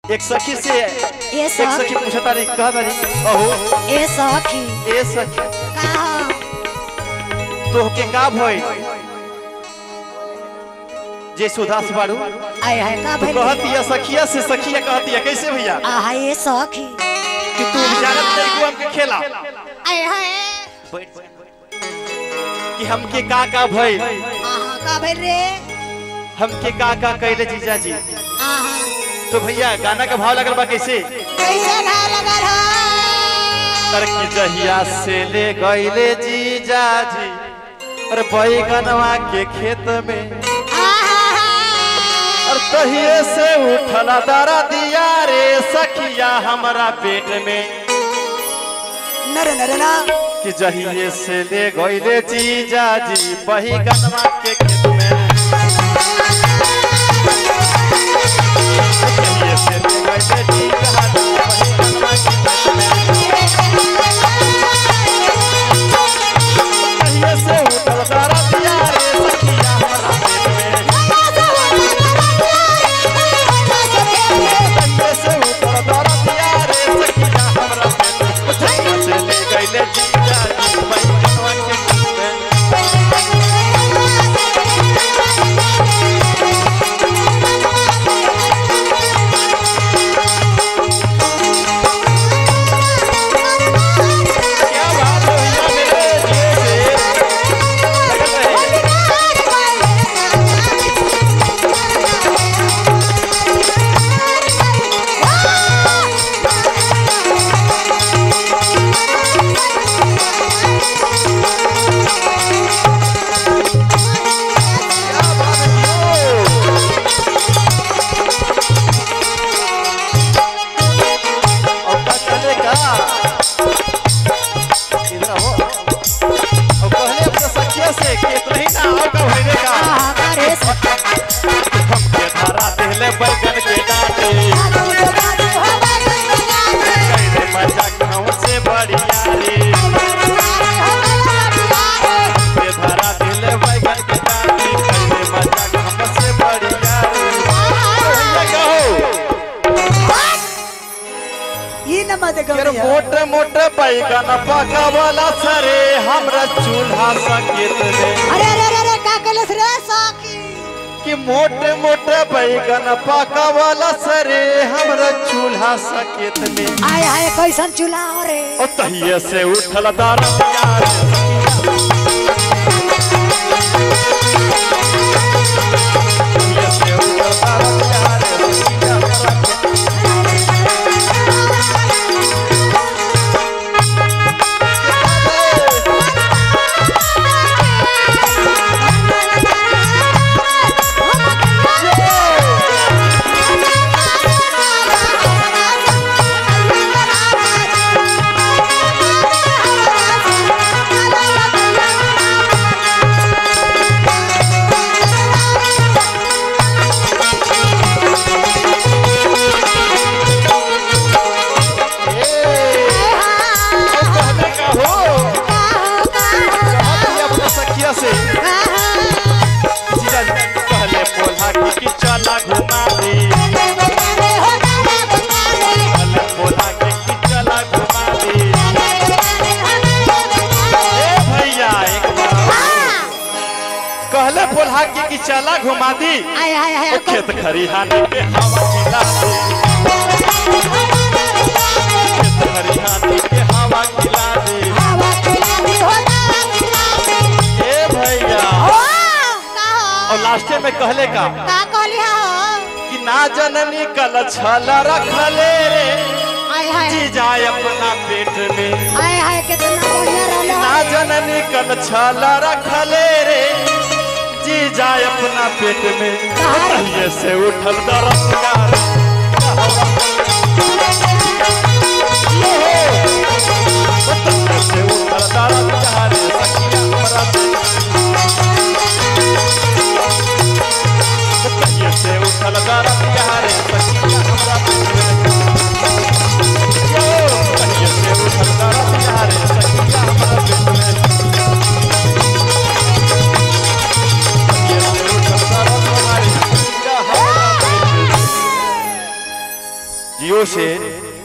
एक सखी से ए एक सखी सखी पूछा तारी कहा तारी अहो ए सखी ए सखी का तोहके का भई जे सुदास बाड़ू आय हाय का तू भइल कहती है सखिया से सखिया कहती है कैसे भैया आहा ए सखी कि तू जानत नहीं को हमके खेला आय हाय कि हमके का का भई आहा का भइल रे हमके का का कैले जीजा जी आहा तो भैया गाना का भाव लगल बा कैसे कैसे घाव लगल हो तर की जहिया से ले गईले जीजा जी अरे बैगनवा के खेत में आहा और तहिए से उठला दरा दिया रे सखिया हमरा पेट में नर नर ना कि जहिए से ले गईले जीजा जी बैगनवा के खेत में जहिए से ले गईले जीजा जी बैगनवा के खेत में तहिए से उठला दरा दिया रे सखिया हमरा पेट में तहिए से उठला दरा दिया रे सखिया हमरा पेट में जहिए से ले गईले जीजा जी बैगनवा के खेत में क्या बात है भैया मेरे दिए से लगल रहे। क्या बात है और का चलेगा इधर आओ और कहले अपने सखिया से कि इतना ही ना आओ का होने का आहा का रे हमके धारा देले बैगन के डाटे कहले मजा कहूं से बढ़िया रे हमके धारा देले बैगन के डाटे कहले मजा कहूं से बढ़िया रे भैया कहो ई नंबर दे फिर मोटे मोटे बैगन पकावला सरे हमरा चूल्हा सकेत में अरे अरे अरे अरे का कलस रे सखी कि मोटे मोटे बैगन पकावला सरे हमरा चूल्हा सकेत में आय हाय कैसन चूल्हा हो रे ओ तहिए से उठल दारा प्यार तहिए से उठल दारा प्यार सखिया हमरा के। ए, ओ कहने का हो कहत ही अपने सखिया से जीजा जी कहले पोल्हा की कि चला घुमा दे कहले पोल्हा की कि चला घुमा दे ए भैया एक बार कहले पोल्हा की कि चला घुमा दी आय हाय हाय ओ खेत खरिहाने पे हवा खिला दे खेत खरिहाने पे हवा खिला दे ए भैया और लास्टे में कहले का का कहली हो कि ना जननी कल छल रखले रे आय हाय जी जाए अपना पेट में आय हाय कितना बढ़िया रहलो ना जननी कल छल रखले रे जी जाए अपना पेट में तहिए से उठल दरद तहिए से उठल दरद रे सखिया हमरा तहिए से उठल दरद रे सखिया हमरा तहिए से उठल दरद रे सखिया हमरा तहिए से उठल दरद रे जियो से